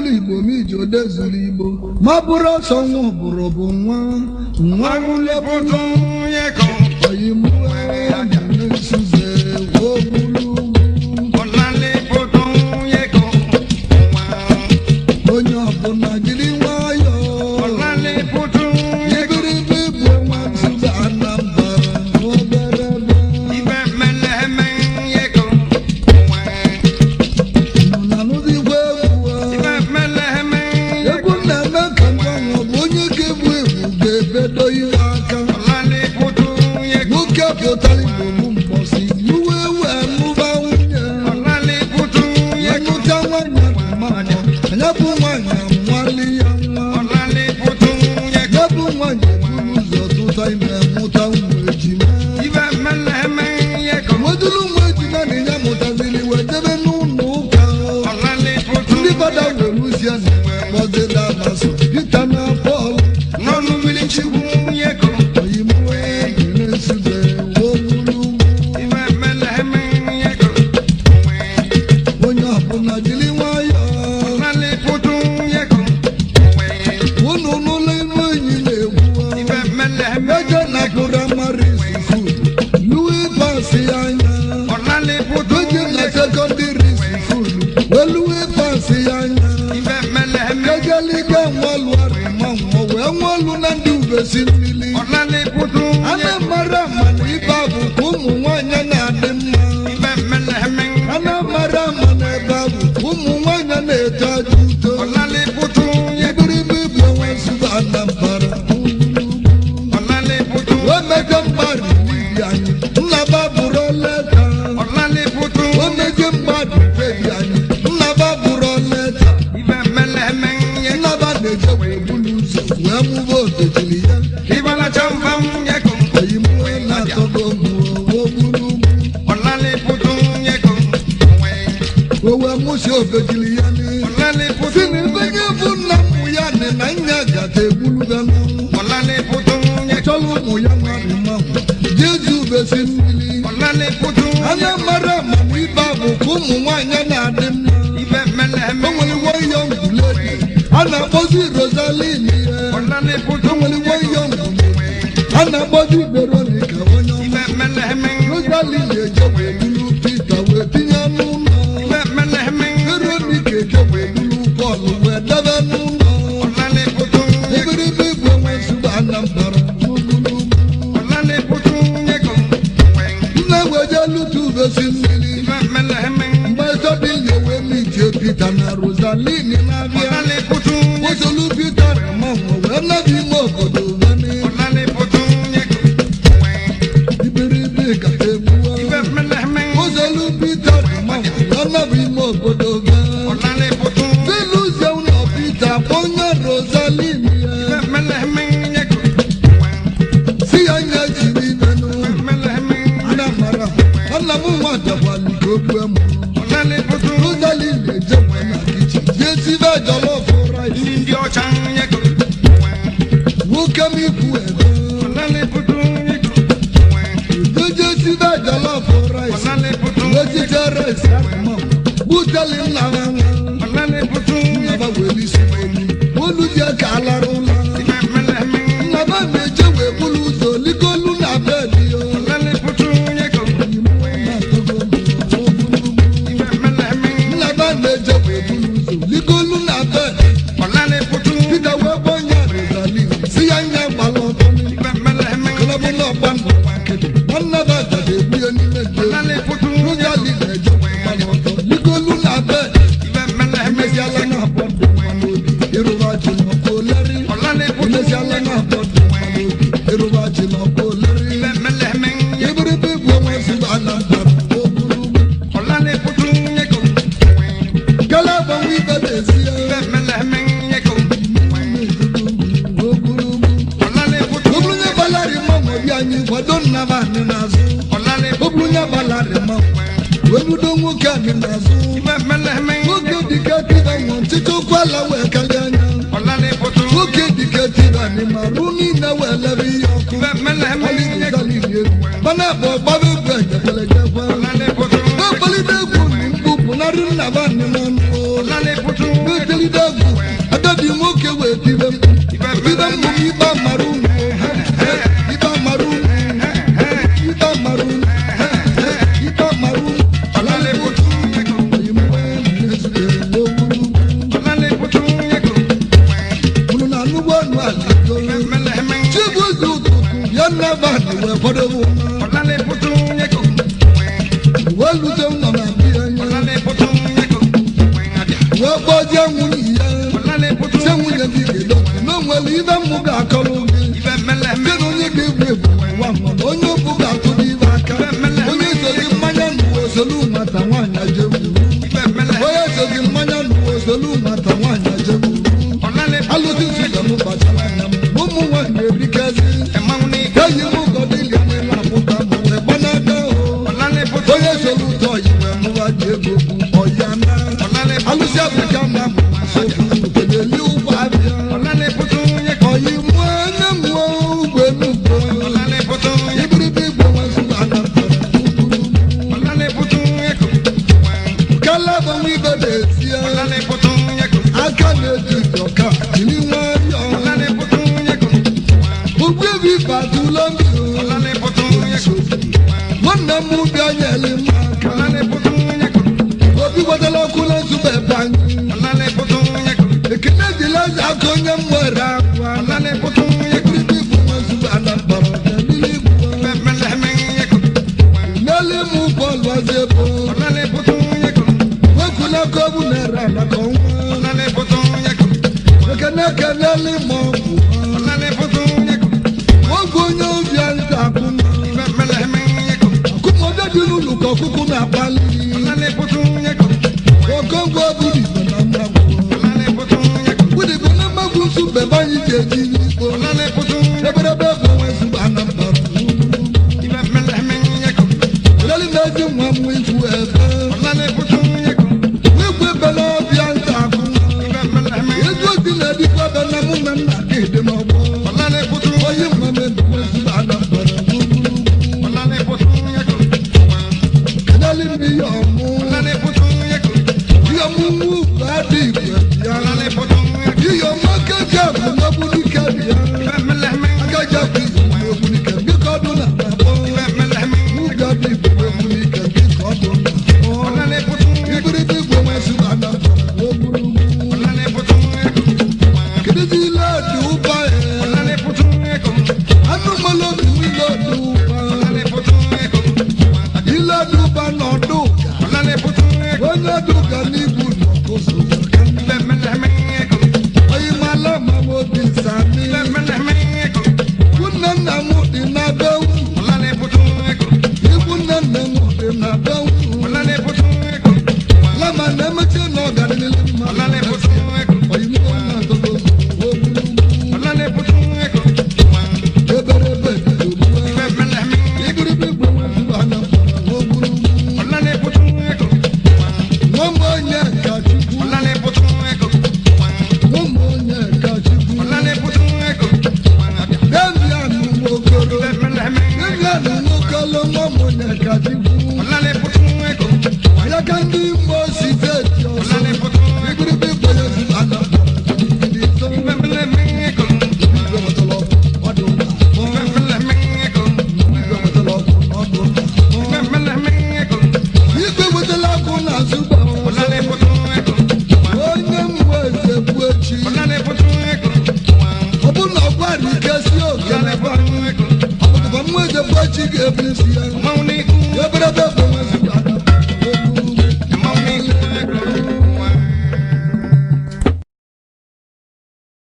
igbo ma iji odezuru igbo ma bụrụ ọsọ nwa ọbụrụ bụ nwa nwa Agụlepụtụ yeko oyimụwe nsuze ogbulu ọlalepụtụ yeko nwa onye ọbụla jiri nwayọọ ọlalepụtụ yeko ibiribe bụ nwa nzuzo anambra n'obere ebe ibe meleme yeko nwa nọ na n'ụdịgwa egwu a. ibe meleme egwu na-eme ka mgbanwe ọ bụ onye ga-ebu ebu ga-ebedo ihe aka ọlalepụtụ yeko nwoke pụtara igbo bụ mbọsị iwe wee mụba nwunye ọlalepụtụ yeko ịnụta nwanyị bụ mama anya bụ nwanyị amụali ya nwa ọlalepụtụ yeko ya bụ nwanyị eburu ụzọ tụta ime mụta ụmụ ejima ibe meleme yeko weduru ụmụ ejima na ya mụtaziri wee debe n'ụlọ ụka ọlalepụtụ ndị fada were uzie na kpọzila amasị pita na pọl n'ọnụ mmiri chukwu yeko oyimuwe na-esube wowulu ibe meleme yeko onye ọbụla jiri nwayọọ ọlalepụtụ yeko unu n'ụlọ iru enyi na-egwu ibe meleme eje na praịmarị skul luwe pasị anya ọlalepụtụ eje na sekọndịrị skul weluwe pasị anya ibe meleme kegeliga nwalụarị ma nwụọ wee nwalụ na ndị ubesi mmiri ọlalepụtụ ana mara mana ibe bụ ka ụmụ nwanyị na-adị mma ibe meleme ana mara ama na ebe bụ ka ụmụ nwanyị na-eto aja uto ọlalepụtụ ibiribe ibu onwe nsogbu anambara ọlalepụtụ omege mmadụ n'ibi anyị nnaba bụrụ leta ọlalepụtụ omege mmadụ bebi anyị nnaba bụrụ leta ibe meleme nnaba na-eje wee bulu ụzọ wee mụba obejiri ya ibalacha mfam yeko oyimụwe na-atọgo mụọ buru ọlalepụtụ yeko o wee mụsi obejiri ya n'ihu ọlalepụtụ si na ibenye bụ nna mmụ ya nị na nya gata egbuluga n'ọnwụ ọlalepụtụ yeko chọrọ ụmụ ya mmadụ mmanwụ jezu ubesi mmiri ọlalepụtụ anya mara amam ibe bụ ka ụmụ nwaanyị na-adị mma ibe meleme o nwere nwayọ ngwuledi a na-akpọzi rosalin ihe ọlalepụtụ o nwere nwayọ ngwuledi a na-akpọzi veronica onye ọma ibe meleme rosalin eje wee bulu pita wee tinye n'ụlọ ibe meleme veronica eje wee bulu pọl wee debe n'ụlọ ọlalepụtụ yeko ebiribe igwe nwe nsogbu anambara n'ugwu ọlalepụtụ yeko nna weje lutu ubesi mmiri ibe meleme mgbe sọdịnye wee mitie pita na rosalin na-abịa ọlalepụtụ yeko Ozolu Peter na mmanwụ wee nabi ime obodo veni ọlalepụtụ yeko iberibe kata egbuwa ibe meleme Ozolu Peter na mmanwụ wee nabi ime obodo veni ọlalepụtụ Filuzie ụlọ Peter onye Rosalin ibe ya meleme yeko si ya nye jiri venụ meleme ana mara nna m nwa dakwali ka o gbue m ọlalepụtụ Rosalin na-eje mgbe na kichin jee sibe jọlọf rice ndị ọcha yeko nwoke m ikwu ebe ọlalepụtụ yeko eje sibe jọlọf rice ọlalepụtụ wetite rice ahụ buteli nna ha nwa ọlalepụtụ nnaba weli si olu olu ji ka alara ụlọ ibe meleme nnaba na-eje wee bulu ụzọ ligolu na bedi yo ọlalepụtụ yeko ibe meleme nnaba na-eje wee bulu ụzọ ligolu na bedi ọlalepụtụ pita wee gbọnye rozali si ya nya gbala ọtọ ibe meleme kọlọbụ na ọgba mbọ nkịtị nnaba dada egbu ya n'ime dị ọlalepụtụ rozali na-eje wee gbala ọtọ ligolu na bedi ibe meleme emeziala na abọ dị mma n'obi ịrụba ji n'ọkụ oleri ọlalepụtụ emeziala na abọ dị mma n'obi ịrụba ji n'ọkụ oleri ibe meleme ibiribe bụ onwe ezigbo anambra o buru ọlalepụtụ yeko gala agbanwe ibe n'ezi ya ibe meleme yeko o buru ọlalepụtụ o buru nye balari mmanwụ obi anyị kwado nnaba anyị n'azụ ọlalepụtụ o buru nye balari mmanwụ wee nudo nwoke anyị n'azụ ibe meleme nwoke dike tiba nwụ ntịtị ụkwụ ala wee kalịa anya ọlalepụtụ nwoke dike tiba n'ime arụ niile wee lebe ihe ọkụ ibe meleme yeko mana bụ ọgbaba egwu ejekwelejekwa ọlalepụtụ na-akpalite egwu na mkpu pụnarị nnaba anyị n'ọnụ ọlalepụtụ na-etelite egwu nwunye ya ọlálẹ́ putu se nwunye gị ga-edo na o nwere ibe mmụ ga-akọrọ gị ibẹ̀ mẹlẹ́mẹ́ Kedu onye ga-egwu egwu ụwa mmadụ onye okwu ga-atụ n'ibe aka onye sozi mmanya n'ụwa osolu mata nwaanyị ajegwu ibẹ̀ mẹlẹ́ onye sozi mmanya n'ụwa osolu mata nwaanyị ajegwu ọlálẹ́ putu alụsị nzuzo m kpachara anya m ụmụ nwaanyị erikezi ẹ̀máwó ní eyi m ụgọdịli anya na-apụta ma wee gbanaka o ọlálẹ́ putu onye soro ụtọ yi wee mụwa dị ego bụ ọya na ọlálẹ́ putu alụsị afrịka na sokeneli ụgbọ abịa ọlálẹ́ putu yẹ ọyị mụọ anya mụọ ugbo enugbo ọlálẹ́ putu yẹ ibiribi igbo nwezuru anapụtara ọlálẹ́ putu yẹ kò kalaba nwa ibe na-esie ọlálẹ́ putu yẹ kò aka na-eji ọka jiri nwayọọ ọlálẹ́ putu yẹ kò ugbo ebi batụla mmiri ọlálẹ́ putu yẹ kò nwanne m bịa nyere m aka ọlálẹ́ putu yẹ kò obi gbadala ọkụ na nzube ebe anyị ọlálẹ́ putu yẹ kò ekene dịla eze aka onye m nwere akwa ọlálẹ́ putu yẹ kò ibiribi igbo nwezuru anapụtara ọdịnihu igbo ibẹ̀ mẹlẹ́mẹ́ yẹ kò n'elu ịmụ bọọlụ ọzọ ebo ọlálẹ́ putu yẹ kò wekwula ka ọ bụ na-ere anaka ọnwa ọlálẹ́ putu yẹ kò ekene kenelu ịma ọgwụ ọlálẹ́ putu yẹ kò ọgwụ onye obi anyị ga-akwụ mma ibẹ̀ mẹlẹ́mẹ́ yẹ kò akụmọdé dị n'ụlọ ka ọkụkụ na-akpali ọlálẹ́ putu yẹ kò okonkwo bụrụ igbo na mmagwụ ọlálẹ́ putu yẹ kò bụdịbụ na mmagwụ nsu bebe anyị ji eji n'igbo ọlálẹ́ putu yẹ kò eberebe bụ nwezụ anambra ibẹ̀ mẹlẹ́mẹ́ yẹ kò leli na-ezi nwa m ikwu ebe ọlálẹ́ putu yẹ kò ikwu ebe na ọbịa nta akụ ibẹ̀ mẹlẹ́mẹ́ ezi ozi na-edikwa ebe na mụ na nna gị dị n'ọgbọ ọlálẹ́ putu onye nwa m ebe nwezụ anambra ọlálẹ́ putu yẹ kò kedali m ihe ọmụ ọlálẹ́ putu yẹ kò ihe ọmụmụ adị igwe bịa ọlálẹ́ putu yẹ kò ihe ọma keja bụ n'ogbunike bịa ibẹ̀ mẹlẹ́mẹ́ akaja bụ izu n'ogbunike biko ọdụ na na-akpọ ibẹ̀ mẹlẹ́mẹ́ Ụga dị igwe n'ogbunike biko ọdụ na-akpọ ọlálẹ́ putu yẹ kò ibiribi igwe nwezụ anambra n'ogburu ọlálẹ́ putu yẹ kò kedụzi ile dị ụba ya ọlálẹ́ putu yẹ kò anụmanụ obi ile dị ụba ọlálẹ́ putu yẹ kò ile dị ụba n'ọdụ ụga ọlálẹ́ putu yẹ kò onye dị ụga n'ibu n'ọkụzụ ibẹ̀ mẹlẹ́mẹ́ yẹ kò onye mala ma m obi nsami ibẹ̀ mẹlẹ́mẹ́ yẹ kò nne nna m dị na be unu ọlálẹ́ putu yẹ kò ikwu nne nne m dị na be unu ọlálẹ́ putu yẹ kò lama na-emechi na ọganihu mma ọlálẹ́ putu yẹ kò oyimbo na-atọgo ogburu ọlálẹ́ putu yẹ kò eberebe dịdogbuwa ibẹ̀ mẹlẹ́mẹ́ yẹ kò ibiribi igwe nwezụ anambra n'ogburu ọlálẹ́ putu yẹ kò nwa m onye ka chukwu ọlálẹ́ putu yẹ kò nwa m onye ka chukwu ọlálẹ́ putu yẹ kò Damian Nwokoro ibẹ̀ mẹlẹ́mẹ́ yẹ kò Damian Nwokolo nwa m onye ka chukwu ọlálẹ́ putu yẹ kò ya ka ndị Imo steeti ọzọ ọlálẹ́ putu yẹ kò ibiribi igwe nwezụ anambra ndị ito ibẹ̀ mẹlẹ́mẹ́ yẹ kò igwe nwetara ọkụ ọdụ na-akpọ ibẹ̀ mẹlẹ́mẹ́ yẹ kò igwe nwetara ọkụ ọdụ na-akpọ ibẹ̀ mẹlẹ́mẹ́ yẹ kò igwe nwetara ọkụ na-azụgba ọlálẹ́ putu yẹ kò onye mbụ eze bụ echi ọlálẹ́ putu yẹ kò ọ bụ na ọgwara ike si oge ọlálẹ́ na-ebe putu yẹ kò ọbụkwa mmụ eze bụ echi ga-ebu isi ya ọmọwé ní eberebe bụ